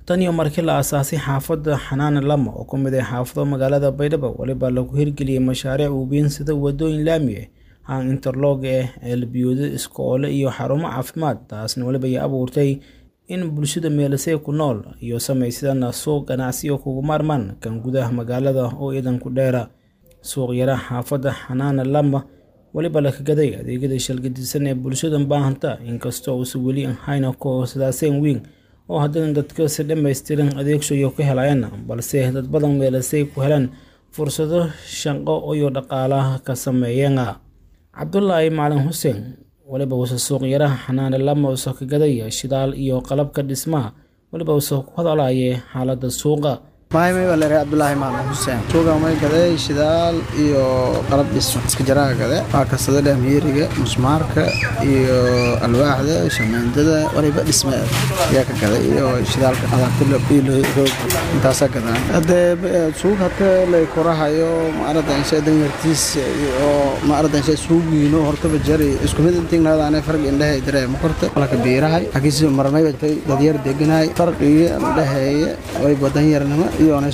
tan iyo markii la aasaasay xaafadda xanaane lama oo ku mid ah xaafado magaalada baydhabo weliba lagu hirgeliyey mashaariic uubiin sida wadooyin laami ah haan interlog ah ceelbiyoodo iskoole iyo xarumo caafimaad taasna weliba ay abuurtay in bulshada meelasay ku nool iyo samaysadana suuq ganacsiyo kugu maarmaan kan gudaha magaalada oo iidan ku dheera suuq yara xaafadda xanaane lama weliba la kagaday adeegyada shalgadisan ee bulshada baahanta inkastoo uusan weli ahayna ku hooslaaseyn weyn oo haddana dadka si dhammaystiran adeegshayo ka helayaan balse dad badan meelasay ku helaan fursado shaqo iyo dhaqaalaha ka sameeyeen cabdulaahi macalin xuseen weliba uuse suuqyaraha xanaane lama uuse kagaday shidaal iyo qalabka dhismaha weliba uuse ku hadalaye xaaladda suuqa maymay baa leeyahay cabdulaahi macalin xuseen suuqa may gaday shidaal iyo qalab dhismo iska jaraha gade waa kasada dhamiiriga musmaarka iyo alwaaxda shamaandada waliba dhisme ayaa ka gaday iyo shidaalka adaabtiroog intaasaa gadaan hadee suuq hata lay korahayo maaradanshe danyartiis oo maaradanshe suugiino hortaba jari isku mid intignadaane farq indhehe dareema korta laka biirahay akiisi marmayba dadyar deganahay farqigi indheheeye wayba danyarnimo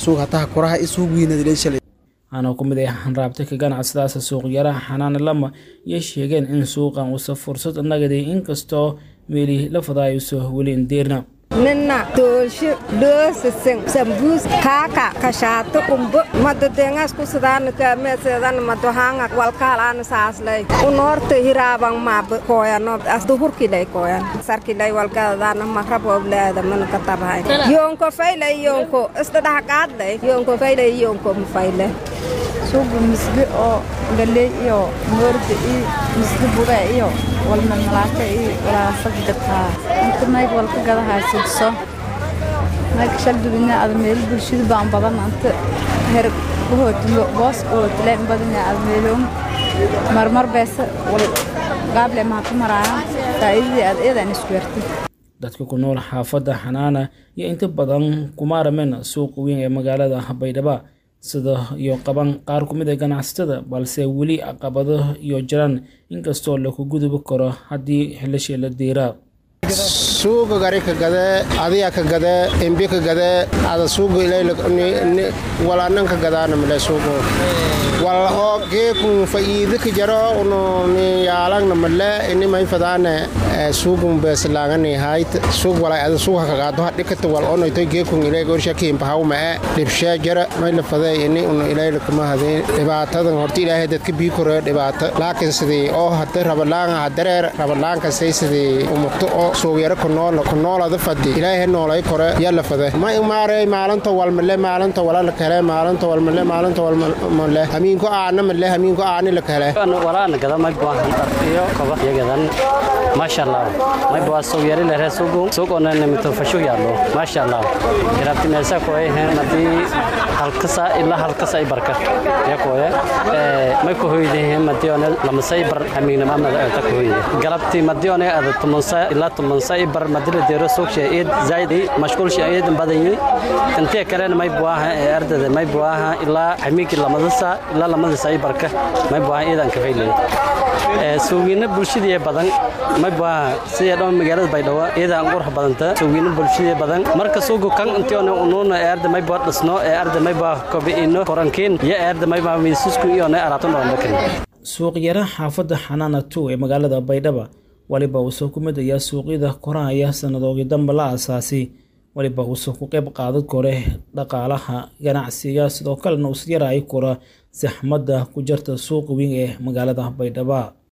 waxaana ku mid ah hanraabta ka ganacsadaasa suuqyaraha xanaane lama iyo sheegeen in suuqan uusa fursad nagaday inkastoo meeli la fadaayuso weli indeerna nina toolsho dhoosasang sambuus kaaka kashaato umbo madadengas kusadaanika meeseedan madohanga walkaalaana saaslay unoorta hiraabang maaba kooyano asduhurkilay kooyan sarkilay walgadadaana makrabobleeda mana katabahay yoonko faylay yoonko isdadhahqaadlay yoonko faylay yoonko mafayle suuga misge oo galey iyo moorda iyo misge buga iyo walmalmalaaka iyo walaasag gataa inta mayg walka gadahaa sugso mayg shaldubina ada meel bulshada baan badan anta her kuhootilo boos kuhootileen badanya ada meeloom marmar beesa wal gaable maha ku maraayaan faa'iidadii aad eedaan isku yartay dadka ku nool xaafadda xanaana iyo inta badan kumaaramen suuqa weyn ee magaalada baydhaba sida iyo qaban qaar ku mid a ganacsatada balse weli caqabado iyo jiraan inkastoo laku gudubi karo haddii xilashii la diiraa suuga gari ka gade adiya ka gade embi ka gade ada suuga walanan ka gadaana male suugo wal oo geekun fa'iida ka jaro unu ni yaalagna male ini may fadaane suugun beeslaangani hayt suug walay ada suuga ka gaado hadhikata wal ono itoy geekun ilay gorsha kiin bahaw ma dhibshee jara may la faday ini unu ilay kama hadeen dhibaatadan horta ilaahay dadka bii kore dhibaato laakiin sidii oo hada rabalaanga hadareer rabalaanka say sidii umugto oo suugyaro kunool kunoolada fadi ilaahay noolay kore yalla fade ma imaarey maalinta walmale maalinta wala la kale maalinta walmale maalinta walmale hamiinku aana male hamiinku aani la kale walaana gada may baahan iyo koba yagadan maasha allah may baa soo yari la reesugu suuqona nimito fashu yaallo maasha allah kirabti meesa koy madi halkasa ila halkasa ay barka ya koy may ko hoyde madiona lamasay bar hamiina mamada ta ko hoyde galabti madiona ada tumansa ila tumansa bar madila deero suuqsha eed zaidi mashquul shaayid badani intee kale may baaha ardada may baaha ila hamiinki lamadasa ila lamadasa ay barka may baaha eedan ka faylay ee suuqina bulshada badan may baaha sida dhan magaalada baydhabo eedan qurux badanta suuqina bulshada badan marka suuqu kan intiona unuuna arda may baa dhisno ee arda may baa kobiino korankiin ya arda may baa miisasku iyo na araato noqon suuq yara xaafadda xanaana 2 ee magaalada baydhabo waliba uuse ku mid ayaa suuqyada korahaya sannadoogii dambe la aasaasay waliba uuse ku qayb qaadan kore dhaqaalaha ganacsiga sidoo kalena uus yaraayi kora saxmadda ku jarta suuqa weyn ee magaalada baydhaba